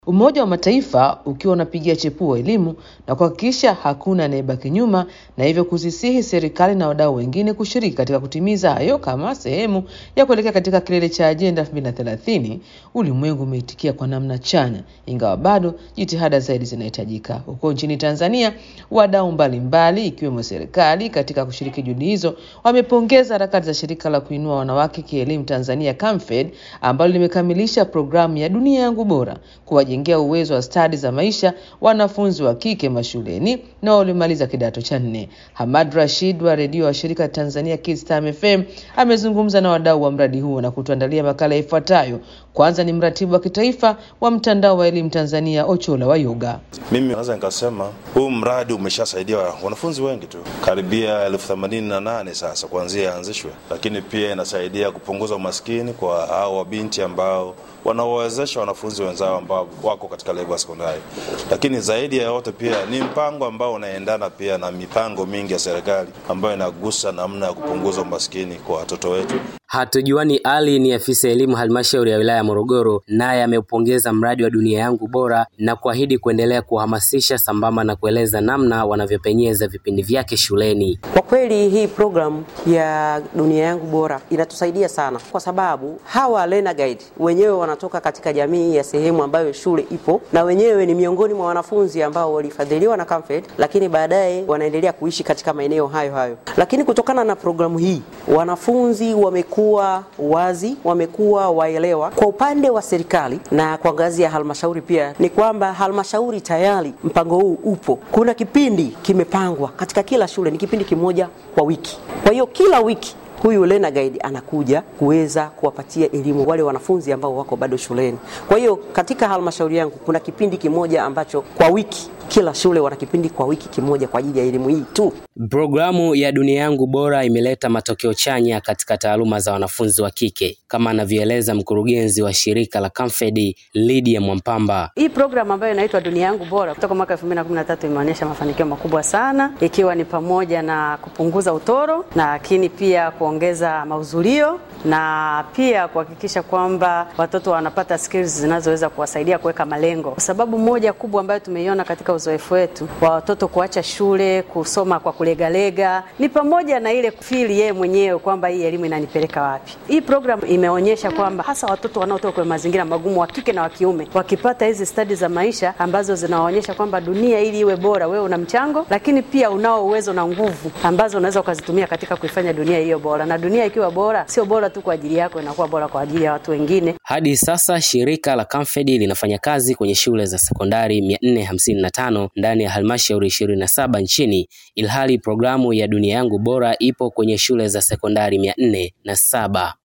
Umoja wa Mataifa ukiwa unapigia chepuo elimu na kuhakikisha hakuna anayebaki nyuma na hivyo kuzisihi serikali na wadau wengine kushiriki katika kutimiza hayo kama sehemu ya kuelekea katika kilele cha ajenda 2030, ulimwengu umeitikia kwa namna chanya, ingawa bado jitihada zaidi zinahitajika. Huko nchini Tanzania, wadau mbalimbali ikiwemo serikali katika kushiriki juhudi hizo wamepongeza harakati za shirika la kuinua wanawake kielimu Tanzania CAMFED ambalo limekamilisha programu ya Dunia Yangu Bora kuwajengea uwezo wa stadi za maisha wanafunzi wa kike mashuleni na walimaliza kidato cha nne. Hamad Rashid wa redio wa shirika Tanzania Kids Time FM amezungumza na wadau wa mradi huo na kutuandalia makala ifuatayo. Kwanza ni mratibu wa kitaifa wa mtandao wa elimu Tanzania Ochola wa Yoga. Mimi naweza nikasema huu mradi umeshasaidia wanafunzi wengi tu, karibia elfu themanini na nane sasa kuanzia yaanzishwe, lakini pia inasaidia kupunguza umaskini kwa hao wabinti ambao wanaowezesha wanafunzi wenzao ambao wako katika level ya sekondari. Lakini zaidi ya yote pia ni mpango ambao unaendana pia na mipango mingi ya serikali ambayo inagusa namna ya kupunguza umaskini kwa watoto wetu. Hatujuani Ali ni afisa elimu halmashauri ya wilaya ya Morogoro, naye ameupongeza mradi wa Dunia Yangu Bora na kuahidi kuendelea kuhamasisha sambamba na kueleza namna wanavyopenyeza vipindi vyake shuleni. Kwa kweli hii programu ya Dunia Yangu Bora inatusaidia sana, kwa sababu hawa learner guide wenyewe wanatoka katika jamii ya sehemu ambayo shule ipo, na wenyewe ni miongoni mwa wanafunzi ambao walifadhiliwa na CAMFED, lakini baadaye wanaendelea kuishi katika maeneo hayo hayo. Lakini kutokana na programu hii wanafunzi wamekuwa wazi, wamekuwa waelewa. Kwa upande wa serikali na kwa ngazi ya halmashauri pia ni kwamba halmashauri tayari mpango huu upo. Kuna kipindi kimepangwa katika kila shule, ni kipindi kimoja kwa wiki. Kwa hiyo kila wiki huyu learner guide anakuja kuweza kuwapatia elimu wale wanafunzi ambao wako bado shuleni. Kwa hiyo katika halmashauri yangu kuna kipindi kimoja ambacho kwa wiki kila shule wana kipindi kwa wiki kimoja kwa ajili ya elimu hii tu. Programu ya Dunia Yangu Bora imeleta matokeo chanya katika taaluma za wanafunzi wa kike kama anavyoeleza mkurugenzi wa shirika la CAMFED Lydia Mwampamba. Hii programu ambayo inaitwa Dunia Yangu Bora kutoka mwaka 2013 imeonyesha mafanikio makubwa sana, ikiwa ni pamoja na kupunguza utoro, lakini pia kuongeza mahudhurio na pia kuhakikisha kwamba watoto wanapata skills zinazoweza kuwasaidia kuweka malengo, kwa sababu moja kubwa ambayo tumeiona katika uzoefu wetu wa watoto kuacha shule kusoma kwa kulegalega ni pamoja na ile kufili yeye mwenyewe kwamba hii elimu inanipeleka wapi. Hii program imeonyesha kwamba hasa watoto wanaotoka kwenye mazingira magumu wa kike na wa kiume wakipata hizi stadi za maisha ambazo zinawaonyesha kwamba dunia ili iwe bora, wewe una mchango, lakini pia unao uwezo na nguvu ambazo unaweza ukazitumia katika kuifanya dunia hiyo bora, na dunia ikiwa bora sio bora tu kwa ajili yako, inakuwa bora kwa ajili ya watu wengine. Hadi sasa shirika la CAMFED linafanya kazi kwenye shule za sekondari 455 ndani ya halmashauri 27 nchini, ilhali programu ya Dunia Yangu Bora ipo kwenye shule za sekondari 407.